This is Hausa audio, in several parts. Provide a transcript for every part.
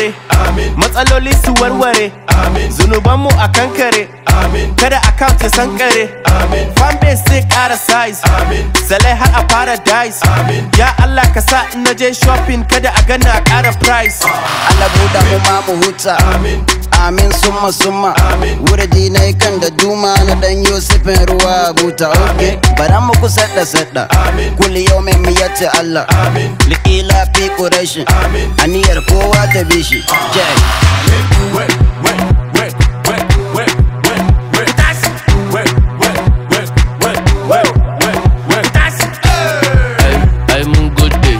warware matsaloli su warware zunubanmu a kankare kada account ya sankare fanbase zai kara size salai har a paradise ya Allah ka sa in naje shopping kada a gana a kara price Allah buɗa mu ma mu huta Amin summa summa Wurdi na kan da duma na dan Yusufin ruwa buta ok Bara mu ku sadda sadda Kulli yau mai miyatti Allah Liƙila fi ƙurashin Aniyar kowa ta bi shi Jai ai mun gode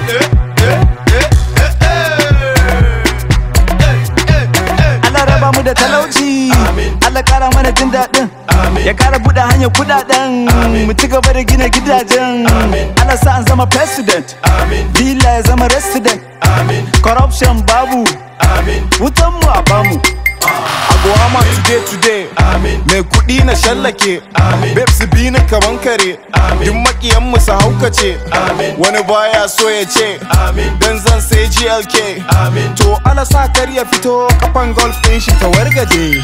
Allah raba mu da talauci Allah kara mana jin daɗin ya kara buɗe hanyar kuɗaɗen mu ci gaba da gina gidajen Allah sa an zama president villa ya zama resident corruption babu wutan mu a bamu Abuwama today today Mai kuɗi na shallake Babes bi ni kaman kare Duk makiyan mu su haukace Wani baya so ya ce Dan zan sai GLK To ala sa kar ya fito kafan golf ɗin shi ta wargaje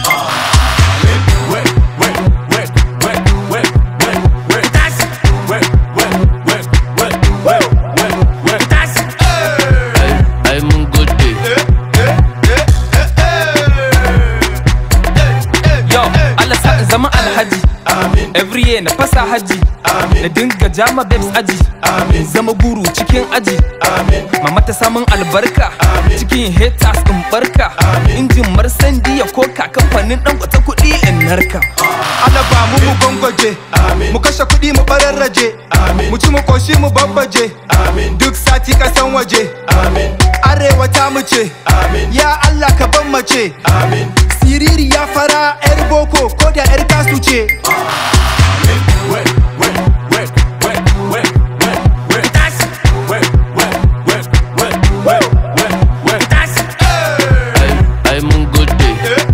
ai ai mun gode Yo, Allah sa in zama alhaji Every year na fasa haji Na dinga jama babes aji In zama guru cikin aji Mama ta samun albarka Cikin haters in barka Injin marsandi ya koka kamfanin dan kwata kuɗi in narka Allah ba mu mu gwangwaje Mu kashe kuɗi mu bararraje Mu ci mu koshi mu babbaje Duk sati kasan waje Arewa ta mu ce Ya Allah ka ban mace Siriri ya fara 'yar boko ko da 'yar kasu ce ai ai mun gode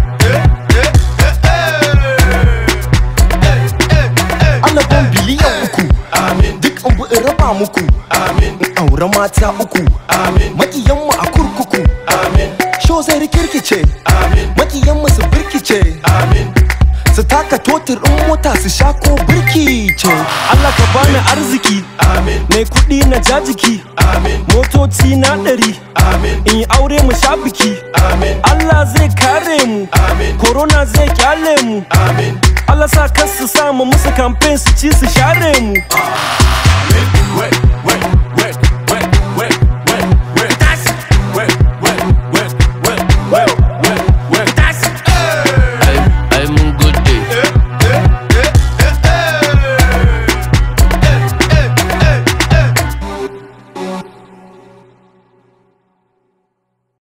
Allah ban biliyan uku duk in bi in raba muku in aure mata uku makiyanmu a kurkuku sho zai rikirkice makiyanmu su birkice su taka totir in mota su sha ko birki ce Allah ka bani arziki mai kuɗi na jajiki motoci na ɗari in yi aure mu sha biki Allah zai kare mu corona zai kyale mu Allah sa kar su samu musu campaign su ci su share mu